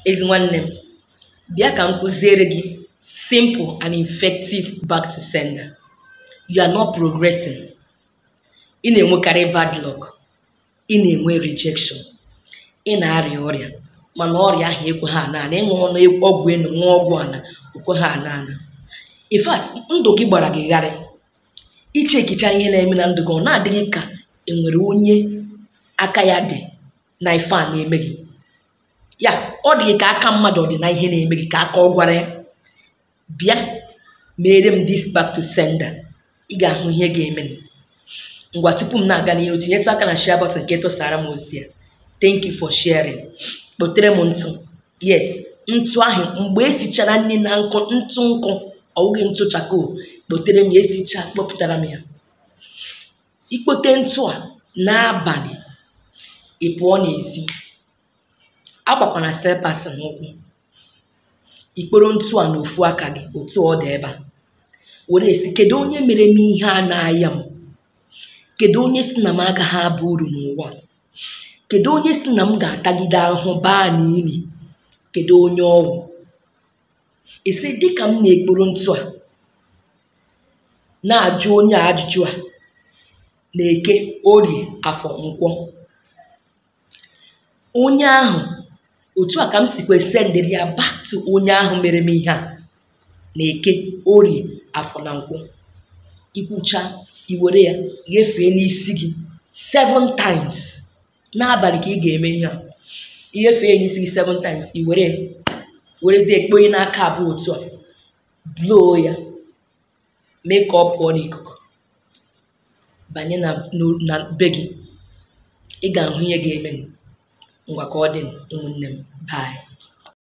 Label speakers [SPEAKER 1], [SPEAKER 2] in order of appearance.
[SPEAKER 1] ezi nwanne m bịa ka m kụziere gị simple and effective back to sender you are not progressing ị na-enwekarị bad luck ị na-enwe rejection ị na-arịa ọrịa mana ọrịa ahụ ekweghị ana ana ịṅụ ọnụ ọgwụ enu ṅụọ ọgwụ ana okweghị ana ana in fact ndụ gị gbara gị gharị iche ekicha ihe na-eme na ndụ gị ọ na-adịghị ka enwere onye aka ya dị na ife a na-eme gị ya ọ dị gị ka aka mmadụ ọ dị na ihe na-eme gị ka aka ọ gwara ya bịa mere m this back to sender ị ga-ahụ ihe ga-eme m. ngwa tupu m na-aga n'ihu tinyetụ aka na share button nke tụsara m ozi ya thank you for sharing kpotere m ntụ yes ntụ ahụ mgbe esichara nri na nkụ ntụ nkụ ọ bụghị ntụ chakoo kpotere m ya esicha kpọpụtara m ya ikpote ntụ a n'abalị ị pụọ n'ezi agbakwana slippers n'ụkwụ ikporo ntụ a n'ofu aka gị otu ọ dị ebe a were esi kedu onye mere m ihe a na-aya m kedu onye si na m agaghị aba uru n'ụwa kedu onye si na m ga-atagide ahụhụ baa n'ili kedu onye ọwụ esi dịka m na-ekporo ntụ a na-ajụ onye a ajụjụ a na-eke orie afọ nkwọ onye ahụ otu a ka m sikwa sendịrị ya back to onye ahụ mere m ihe a na-eke orie afọ na nkwọ ikwucha iwere ya ghefee n'isi gị seven times n'abalị ka ị ga-eme ihe a ighefee n'isi gị seven times iwere ya werezie kponye n'aka abụọ otu a bloo ya mee ka ọ pụọ n'ikuku banye na n'o- na be gị ị ga-ahụ ihe ga-eme ngwa ka ọ dị ụmụnne m bye